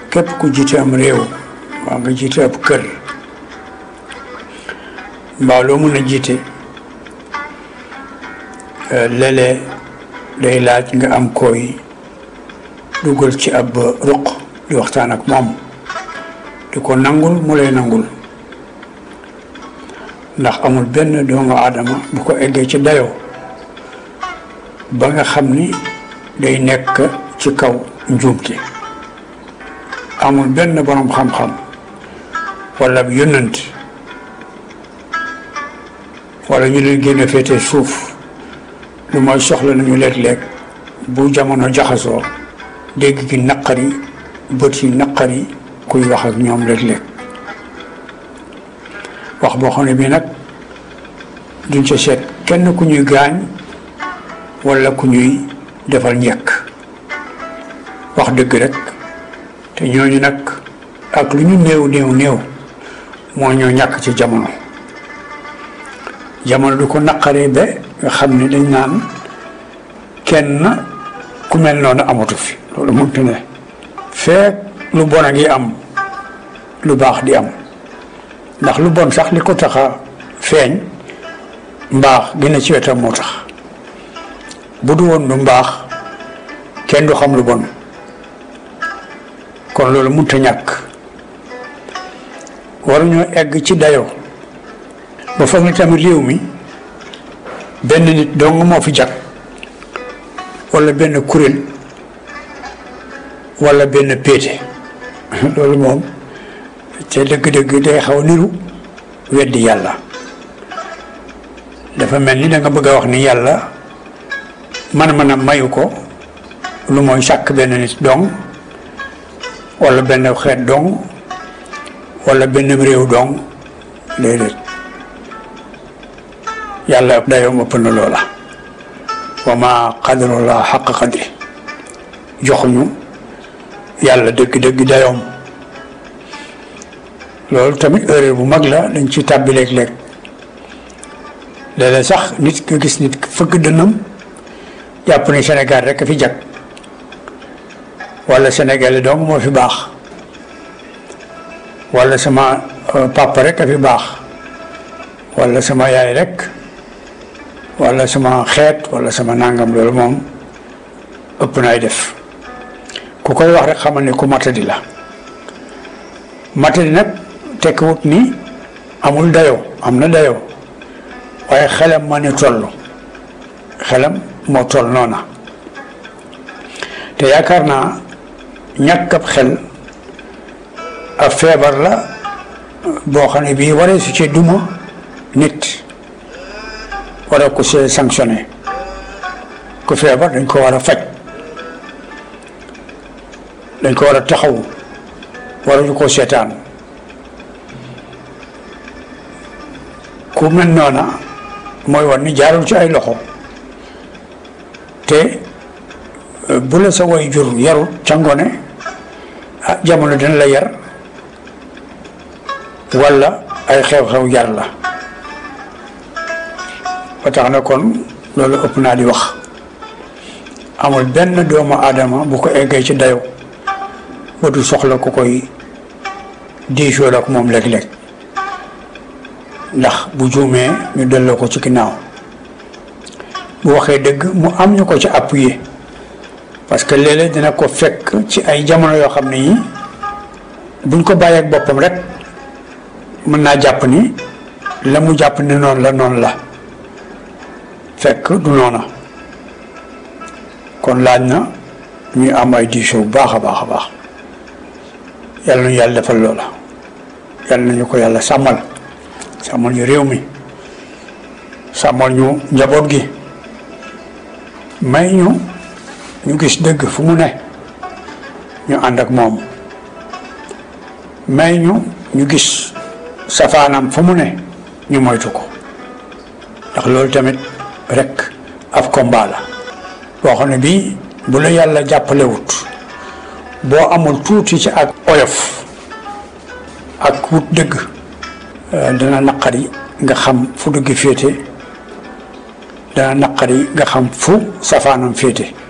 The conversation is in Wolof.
képp ku jiite am réew waa nga jiite ab kër mbaa loo mën a jiite léeg-léeg day laaj nga am koy dugal ci ab ruq di waxtaan ak moom di ko nangul mu lay nangul ndax amul benn doomu aadama bu ko eggee ci dayoo ba nga xam ni day nekk ci kaw njuumte amul benn borom xam-xam wala yónnant wala ñu leen génne féete suuf lu mooy soxla nañu léeg-léeg bu jamono jaxasoo dégg gi naqari bët yi naqari kuy wax ak ñoom léeg-léeg wax boo xam ne bii nag duñ ca seet kenn ku ñuy gaañ wala ku ñuy defal njëkk wax dëgg rek te ñooñu nag ak lu ñu néew néew néew moo ñoo ñàkk ci jamono jamono du ko naqaree ba nga xam ne dañ naan kenn ku mel noonu amatu fi loolu mënut ne feek lu bon a ngi am lu baax di am ndax lu bon sax li ko tax a feeñ mbaax gën ci wetam moo tax bu du woon lu mbaax kenn du xam lu bon kon loolu mënut a ñàkk waruñoo egg ci dayoo ba foog ni tamit réew mi benn nit dong moo fi jag wala benn kuréel wala benn péete loolu moom te dëgg-dëgg day xaw niru weddi yàlla dafa mel ni da nga bëgg a wax ni yàlla man-man a mayu ko lu mooy sàkk benn nit dong wala benn xeet dong wala benn réew dong déedéet yàlla dayoom ëpp na loola wa ma qadarullah xaq qadri joxuñu yàlla dëgg-dëgg dayoom loolu tamit erreur bu mag la dañ ci tàbbi léeg-léeg léeg-léeg sax nit nga gis nit fëgg dënnam jàpp ne Sénégal rek a fi jag wala Sénégal dong moo fi baax wala sama papa rek a fi baax wala sama yaay rek wala sama xeet wala sama nangam loolu moom ëpp naay def ku koy wax rek xamal ne ku matadi la matadi nag tekkiwut ni amul dayoo am na dayoo waaye xelam ma ne toll xelam moo toll noona te yaakaar naa ñàkk ab xel ab feebar la boo xam ne bii waree su ci duma nit wara ko see sanctionné ku feebar dañ ko war a faj dañ ko war a taxaw waruñu ko seetaan ku mel noona mooy war ni jaarul ci ay loxo te bu la sa way jur yarut ca ngone ah jamono dina la yar walla ay xew-xew yar la ba tax na kon loolu ëpp naa di wax amul benn doomu aadama bu ko eggee ci dayo ba du soxla ku koy diisoo ak moom léeg-léeg ndax bu juumee ñu delloo ko ci ginnaaw bu waxee dëgg mu am ñu ko ci appuyer parce que léeg-léeg dina ko fekk ci ay jamono yoo xam ne yi buñ ko bàyyee ak boppam rek mën naa jàpp ni la mu jàpp ne noonu la noonu la fekk du noona kon laaj na ñuy am ay diisoo bu baax a baax a baax yàlla nañu yàlla defal loola yàlla nañu ko yàlla sàmmal sàmmal ñu réew mi sàmmal ñu njaboot gi may ñu ñu gis dëgg fu mu ne ñu ànd ak moom may ñu ñu gis safaanam fu mu ne ñu moytu ko ndax loolu tamit rek ab combat la boo xam ne bii bu la yàlla jàppalewut boo amul tuuti ci ak oyof ak wut dëgg dana naqari nga xam fu dëgg féete dana naqari nga xam fu safaanam féete